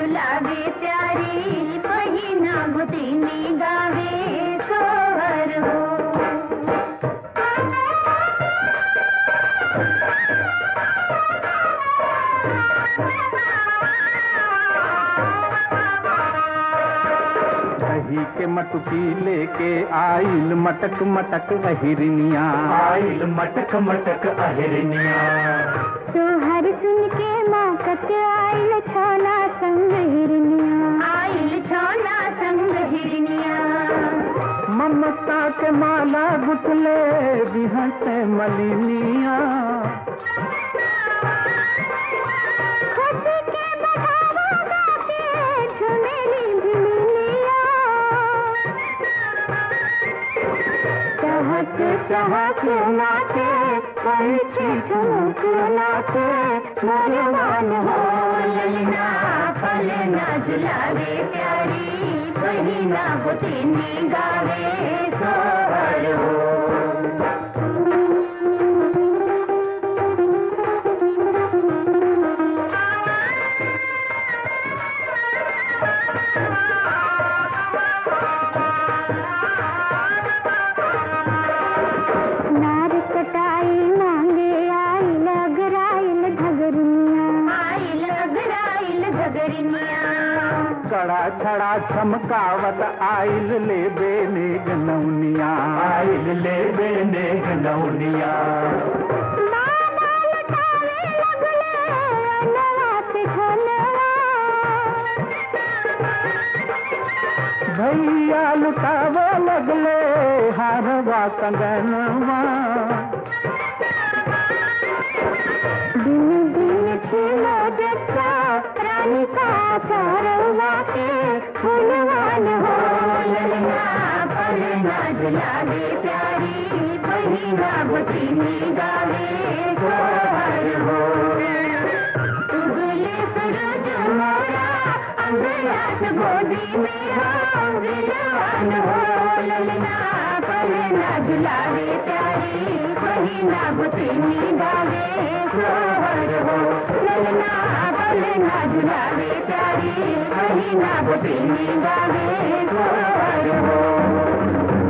झुलावे प्यारी पहिना गुतिनी गावे सोहर हो दही के मटकी लेके आइल मटक मटक अहिरनिया आइल मटक मटक अहिरनिया सोहर सुन के माकत आइल छोना संग हिरनिया आइल छोना संग हिरनिया ममता के माला गुटले बिहस मलिनिया खुशी के बढ़ावा गाके झुमेली भिलिया चहक चहक नाचे पंछी ठुमक नाचे भगवान हो ललना फलना झुलावे प्यारी बहिना बुतिनी गावे सोहर नार कटाई मांगे आई लगराइल घगरिया आई लगराइल घगरिया कड़ा छड़ा चमकावत आइल ले बेने गनौनिया आइल ले बेने गनौनिया मामा लटावे लगले अनवा से झनवा भैया लुटाव लगले हारवा कंगनवा दिन दिन खिलो जच्चा रानी का चारवा के फूलवान हो ललना पलना झुलावे प्यारी बहिना बुतिनी गावे गोहर हो उगले सूरज मोरा अंगरात गोदी में हो विलवान हो ललना पलना झुलावे प्यारी बहिना बुतिनी गावे गोहर हो ललना पलना झुलावे प्यारी बहिना बुतिनी गावे गोहर हो